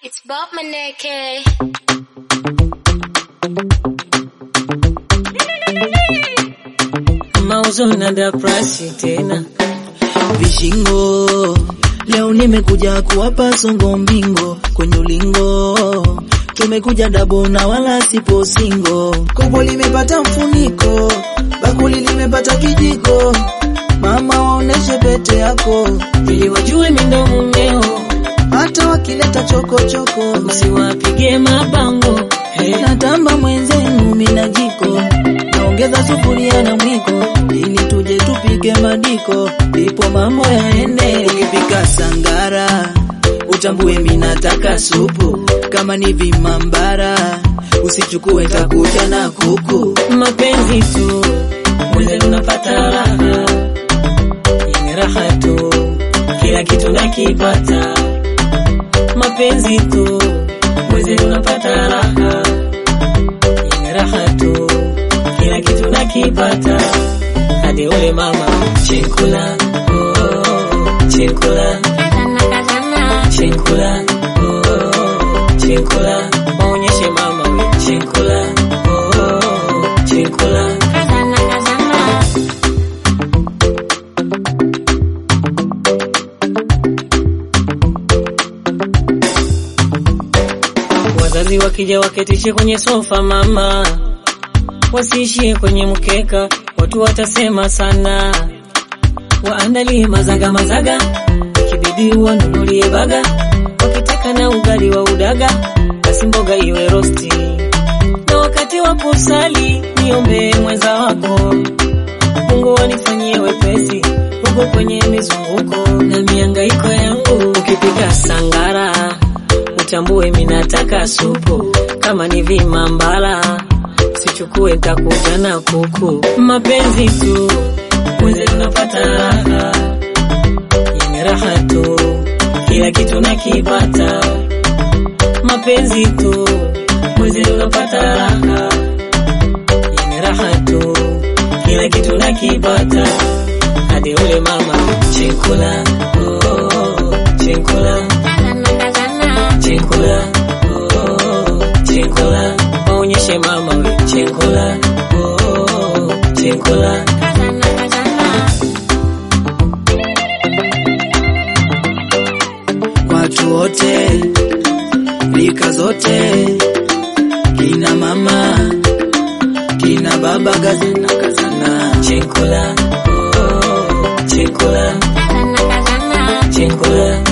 It's Bob Maneke. mauzo na daprasi tena vishingo leo nimekuja kuwapa songo mbingo kwenye ulingo tumekuja dabo na wala sipo singo kopo limepata mfuniko bakuli limepata kijiko mama waoneshe pete yako ili wajue mindo mumeo hata wakileta chokochoko usiwapige mabango hey. natamba mwenzenu mina jiko naongeza sufuria na mwiko ili tuje tupike madiko ndipo mambo yaende ukipika sangara utambue minataka supu kama ni vimambara usichukue takuja na kuku mapenzi tu mweze unapata raha yenye raha tu kila kitu nakipata mapenzi tu mweze unapata raha yenye raha tu kila kitu nakipata hadi ule mama chekula oh, oh, oh, chekula Kazana kazana, chekula oh, oh, oh, chekula waonyeshe mama we chekula oh, oh, oh, chekula kazana kazana. Wazazi wakija waketishe kwenye sofa mama, wasiishie kwenye mkeka, watu watasema sana. Waandalie mazaga mazaga, ikibidi wanunulie baga, wakitaka na ugali wa udaga, basi mboga iwe rosti. Na wakati wa kusali niombe mwenza wako, Mungu anifanyie wepesi huko kwenye mizunguko na miangaiko yangu. Ukipika sangara utambue minataka supu, kama ni vimambala sichukue, ntakuja na kuku. Mapenzi tu mwenze unapata raha yenye raha tu, kila kitu nakipata. Mapenzi tu mwenze unapata raha yenye raha tu, kila kitu nakipata. Hadi ule mama chekula, oh, oh, oh, chekula Kazana kazana, chekula oh, oh, chekula waonyeshe mama we chekula oh, oh, chekula kazana kazana. watu wote rika zote kina mama kina baba kazana kazana chekula oh, oh, chekula Kazana kazana, chekula